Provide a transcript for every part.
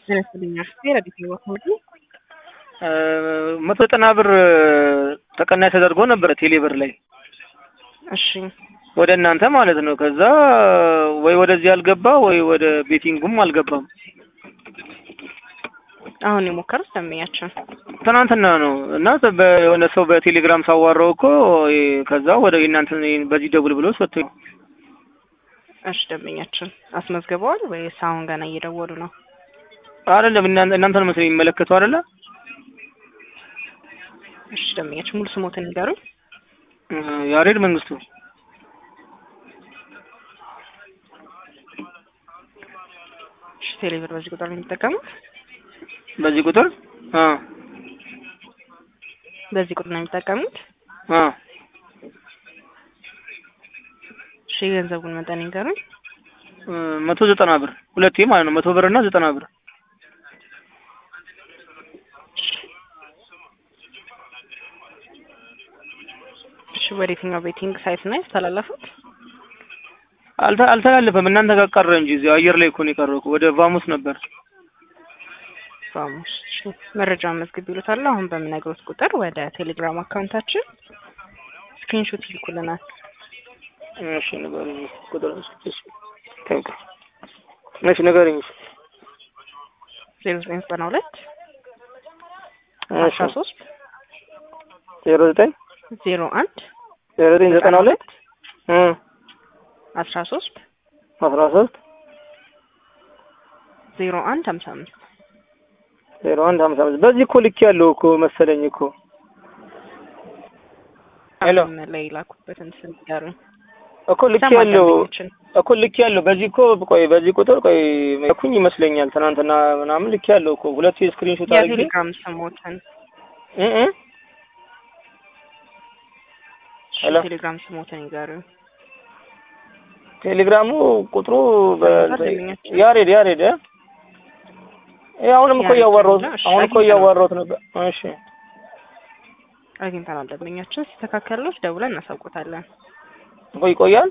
ያነስልኛል ሌላ ጊዜ ወክምዱ መቶ ዘጠና ብር ተቀናሽ ተደርጎ ነበረ ቴሌ ብር ላይ እሺ ወደ እናንተ ማለት ነው። ከዛ ወይ ወደዚህ አልገባ ወይ ወደ ቤቲንጉም አልገባም። አሁን የሞከሩት ደንበኛችን ትናንትና ነው እና የሆነ ሰው በቴሌግራም ሳዋራው እኮ ከዛ ወደ እናንተ በዚህ ደውል ብሎ ሰጥቶኝ እሺ ደንበኛችን አስመዝግበዋል ወይስ አሁን ገና እየደወሉ ነው? አይደለም እናንተ ነው መሰለኝ የሚመለከተው አይደለ? እሺ ደንበኛችን ሙሉ ስሞትን ንገሩኝ። ያሬድ መንግስቱ እሺ ቴሌብር በዚህ ቁጥር ነው የሚጠቀሙት? በዚህ ቁጥር አ በዚህ ቁጥር ነው የሚጠቀሙት? አ እሺ የገንዘቡን መጠን ንገሩኝ። መቶ ዘጠና ብር ሁለቴ ማለት ነው። መቶ ብር እና ዘጠና ብር እሺ ወደ የትኛው ቤቲንግ ሳይት ነው ያስተላለፉት? አልተ አልተላለፈም። እናንተ ጋር ቀረ እንጂ እዚያው አየር ላይ እኮ ነው የቀረው። ወደ ቫሙስ ነበር። ቫሙስ እሺ፣ መረጃውን መዝግብ ይሉታል። አሁን በምነግሮት ቁጥር ወደ ቴሌግራም አካውንታችን ስክሪንሾት ይልኩልናል። እሺ ንገረኝ ቁጥር እሺ ታንክ እሺ ንገረኝ ዜሮ ዘጠኝ ዘጠና ሁለት እሺ አስራ ሶስት ዜሮ ዘጠኝ ዜሮ አንድ ዜሮ ዘጠኝ ዘጠና ሁለት እ አስራ ሶስት አስራ ሶስት ዜሮ አንድ ሀምሳ አምስት ዜሮ አንድ ሀምሳ አምስት በዚህ እኮ ልክ ያለው እኮ መሰለኝ እኮ ሄሎ ላይ ላኩበትን ስም ንገሩኝ። እኮ ልክ ያለው እኮ ልክ ያለው በዚህ እኮ ቆይ በዚህ ቁጥር ቆይ መኩኝ ይመስለኛል ትናንትና ምናምን ልክ ያለው እኮ ሁለት ስክሪንሾት አድርጌ የቴሌግራም ስሞትን እ እ ሄሎ ቴሌግራም ስሞትን ይገሩኝ። ቴሌግራሙ ቁጥሩ ጓደኛችን። ያሬድ ያሬድ እ ይሄ አሁንም እኮ ያሬድ እያዋራሁት ነው። እሺ፣ አሁን እኮ አግኝተናል። እያዋራሁት ነበር። እሺ አግኝተናል። ደንበኛችን ሲስተካከልሎት ደውለን እናሳውቆታለን። ቆይ ይቆያል።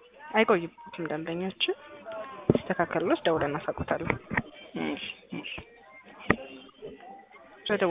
አይቆይበትም። ደንበኛችን ሲስተካከልሎት ደውለን እናሳውቆታለን። እሺ እሺ